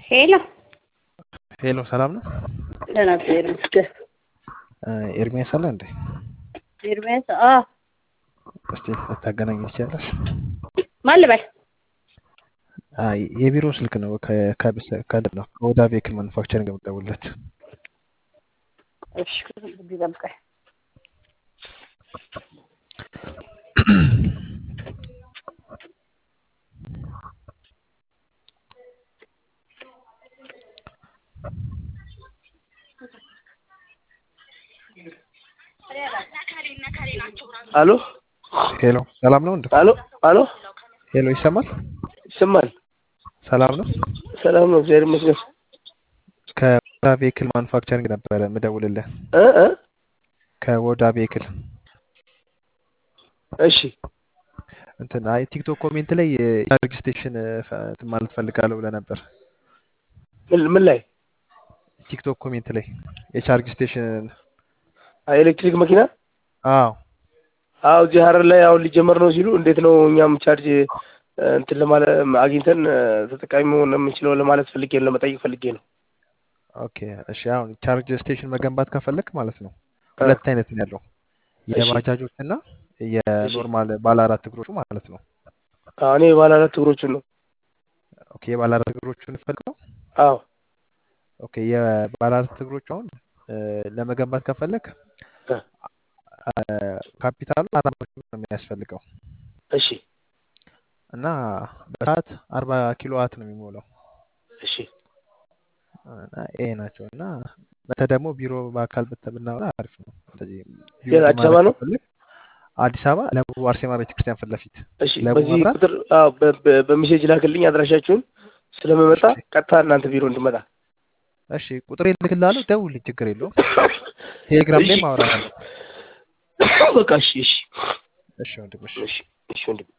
ሄሎ ሄሎ ሰላም ነው? ደህና እግዚአብሔር ይመስገን። ኤርሚያስ አለ እንዴ? ኤርሚያስ አ እስቲ ልታገናኝ ትችላለሽ? ማን ልበል? አይ የቢሮ ስልክ ነው። ከከደ ነው ከወዳ ቬክል ማኑፋክቸሪንግ የምትደውልለት። እሺ ጠብቀኝ። አሎ ሄሎ ሰላም ነው እንዴ? አሎ አሎ ሄሎ ይሰማል? ይሰማል? ሰላም ነው? ሰላም ነው፣ እግዚአብሔር ይመስገን። ከወዳ ቬክል ማኑፋክቸሪንግ ነበረ የምደውልልህ። እ እ ከወዳ ቬክል እሺ እንትን አይ ቲክቶክ ኮሜንት ላይ የቻርጅ ስቴሽን እንትን ማለት ፈልጋለሁ ብለህ ነበር። ምን ምን ላይ ቲክቶክ ኮሜንት ላይ የቻርጅ ስቴሽን አይ ኤሌክትሪክ መኪና አዎ አዎ እዚህ ሀረር ላይ አሁን ሊጀመር ነው ሲሉ እንዴት ነው እኛም ቻርጅ እንትን ለማለት አግኝተን ተጠቃሚ መሆን የምንችለው ለማለት ፈልጌ ነው፣ ለመጠየቅ ፈልጌ ነው። ኦኬ እሺ። አሁን ቻርጅ ስቴሽን መገንባት ከፈለክ ማለት ነው ሁለት አይነት ነው ያለው የባጃጆች እና የኖርማል ባለ አራት እግሮቹ ማለት ነው። አዎ እኔ ባለ አራት እግሮቹን ነው። ኦኬ የባለ አራት እግሮቹን ፈልገው። አዎ ኦኬ የባለ አራት እግሮቹ አሁን ለመገንባት ከፈለክ ካፒታሉ አራት መቶ ነው የሚያስፈልገው እሺ እና በሰዓት አርባ ኪሎ ዋት ነው የሚሞላው። እሺ እና ይሄ ናቸው እና በተ ደግሞ ቢሮ በአካል ብተ- ብናወራ አሪፍ ነው። እንደዚህ ቢሮ የት አዲስ አበባ ነው? ከፈለክ አዲስ አበባ ለቡ አርሴማ ቤተክርስቲያን ፊት ለፊት እሺ ለቡ በዚህ መብራት ቁጥር አዎ በ- በ- በሜሴጅ ላክልኝ አድራሻችሁን ስለምመጣ እሺ ቀጥታ እናንተ ቢሮ እንድመጣ። እሺ ቁጥር ልክልሃለሁ፣ ደውልልኝ፣ ችግር የለውም። ቴሌግራም እሺ ላይ ማውራት አለ። በቃ እሺ እሺ እሺ ወንድም እሺ እሺ እሺ ወንድም